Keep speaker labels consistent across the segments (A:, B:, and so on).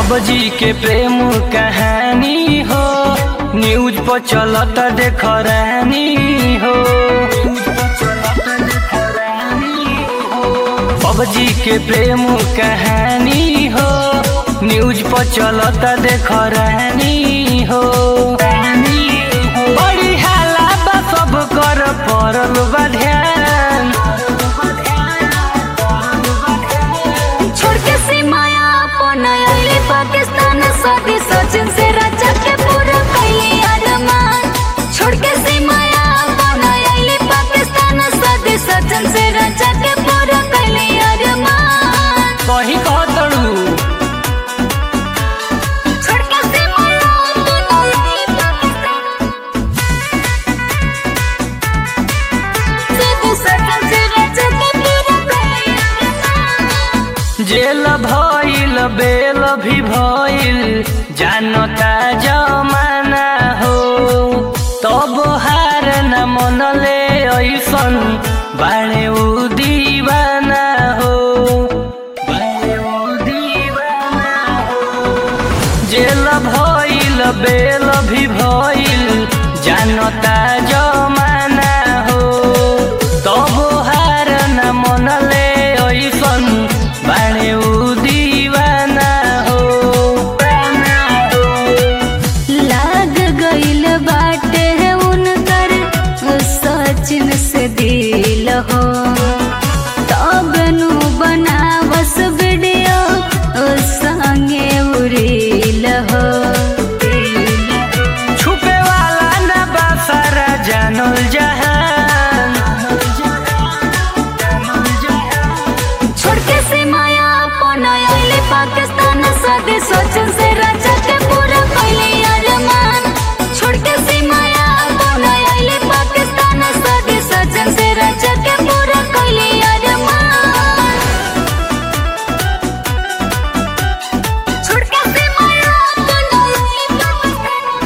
A: बाबूजी के प्रेम कहानी हो न्यूज पर चलत देख रानी हो बाबूजी के प्रेम कहानी हो न्यूज पर चलत देख रानी हो बड़ी हाला बा सब कर पड़ल बा ध्यान
B: छोड़ के सीमाया अपन आइले पाकिस्तान साथी सचिन से राजा के पूरा कैली अरमान छोड़ के सीमाया अपन आइले पाकिस्तान साथी सचिन से राजा के पूरा कैली अरमान
A: कहीं कह तड़ू
B: छोड़ के सीमाया अपन आइले पाकिस्तान साथी सचिन से राजा के पूरा कैली अरमान
A: जेल भइल बेल भी भइल जानता जमाना हो तब हार न मनले ऐसन बाणे उ दीवाना हो बाणे उ दीवाना हो जेल भइल बेल भी भइल जानता जमाना हो तब हार न मनले ऐसन बाणे उ दीवाना हो
B: लाग गइल बाटे उनकर सचिन से दिल हो तब नु बनावस वीडियो संगे उड़िल हो
A: छुपे वाला न बा सारा जानल जहान
B: छोड़ के सीमाया अपन आइले पाकिस्तान साथे सचिन से राजा के पूरा कैले अरमान छोड़ के सीमाया अपन आइले पाकिस्तान साथे सचिन से राजा के पूरा कैले अरमान छोड़ के सीमाया अपन आइले पाकिस्तान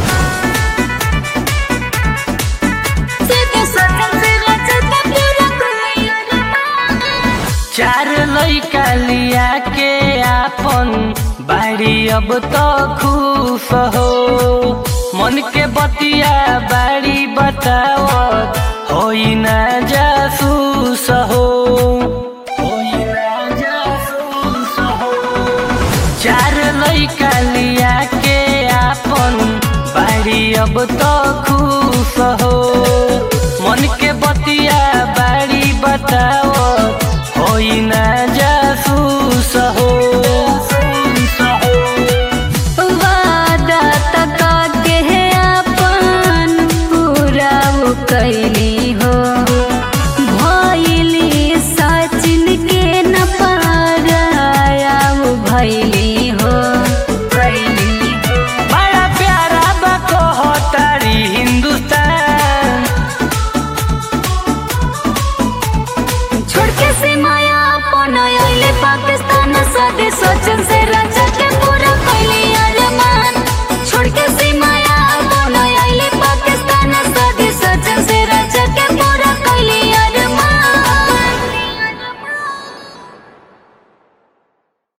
B: साथे सचिन से राजा के पूरा कैले अरमान
A: चार लैका लिया के आपन बाड़ी अब तो खुश हो मन के बतिया बाड़ी बतावत होई ना जासूस हो होई ना जासूस हो चार लैका लिया के आपन बाड़ी अब तो खुश हो मन के बतिया बाड़ी बताओ होई ना जासूस हो
B: वादा तका के अपन पूरा वो कैली हो भैली सचिन के न पाराया वो भैली हो भैली हो
A: बड़ा प्यारा बको हो तारी हिंदुस्तान
B: छोड़ के सीमाया अपन आइले पाकिस्तान साथे सचिन